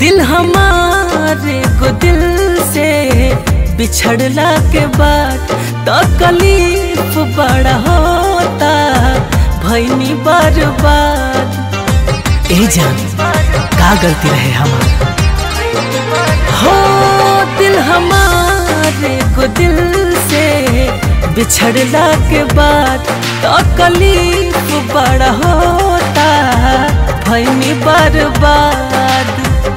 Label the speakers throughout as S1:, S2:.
S1: दिल हमारे को दिल से बिछड़ला के बाद तकलीफ बड़ा होता भैनी बर्बाद ए जान का गलती रहे हमार हो दिल हमारे को दिल से बिछड़ला के बाद तकलीफ बड़ा होता भैनी बर्बाद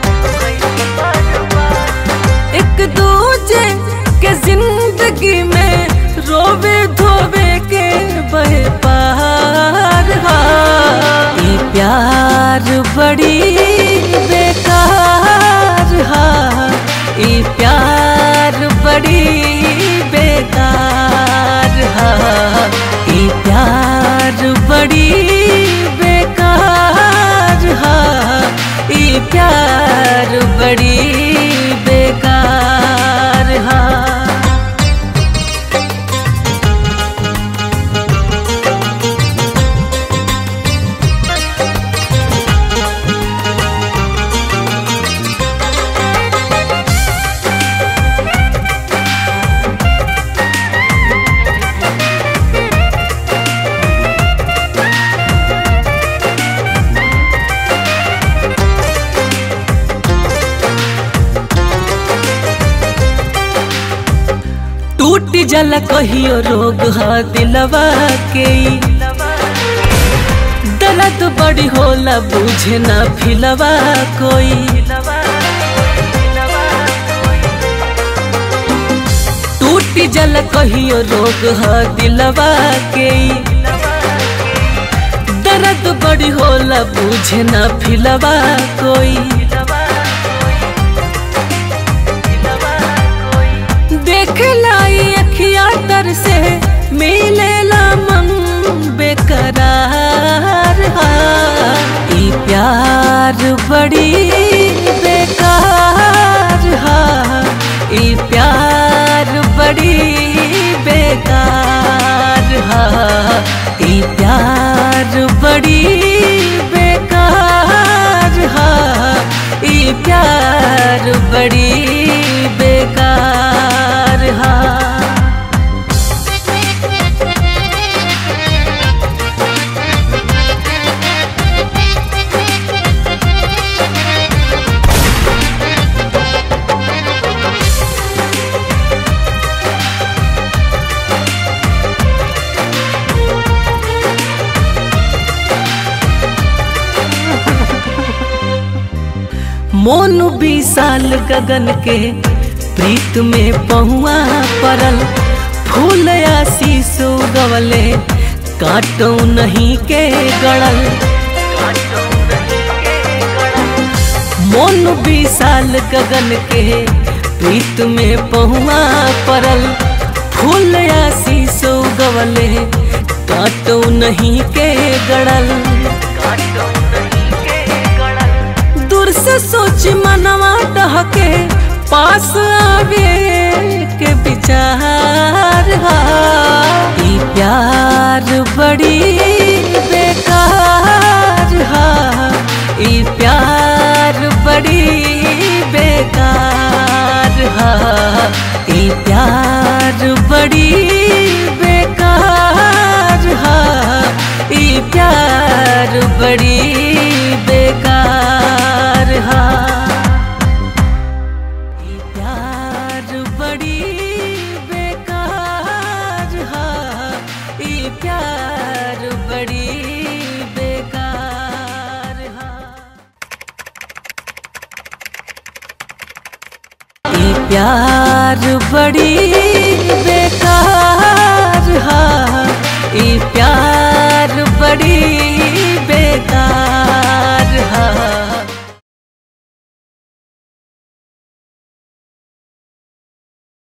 S1: एक दूजे के जिंदगी में रोवे धोवे के बहे पार हा। ई प्यार बड़ी बेकार हा ई प्यार बड़ी बेकार हा ई प्यार बड़ी बेकार हा ई प्यार बड़ी बेकार हा टूट जल कहियो रोग ह दिलवा के दर्द बड़ी होला बुझे ना फिलवा कोई टूट जल कहियो रोग ह दिलवा के दर्द बड़ी होला बुझे ना फिलवा कोई देख लाई अखिया तर से मिलेला मन बेकरार हा ई प्यार बड़ी बेकार हा ई प्यार बड़ी बेकार हा ई प्यार बड़ी बेकार हा ई प्यार बड़ी बेकार हा मोनु विशाल गगन के प्रीत में पहुआ परल फूल आशीष गवले काटो नहीं के गड़ल मोनु विशाल गगन के प्रीत में पहुआ परल फूल आशीष गवले काटो नहीं के गड़ल दूर से सोच मनवा डहके पास आवे के विचार हा ई प्यार बड़ी बेकार हा ई प्यार बड़ी बेकार हा ई प्यार बड़ी बेकार हा ई प्यार बड़ी बेकार हा ई प्यार बड़ी बेकार हा ई प्यार बड़ी बेकार हा ई प्यार बड़ी बेकार हा ई प्यार बड़ी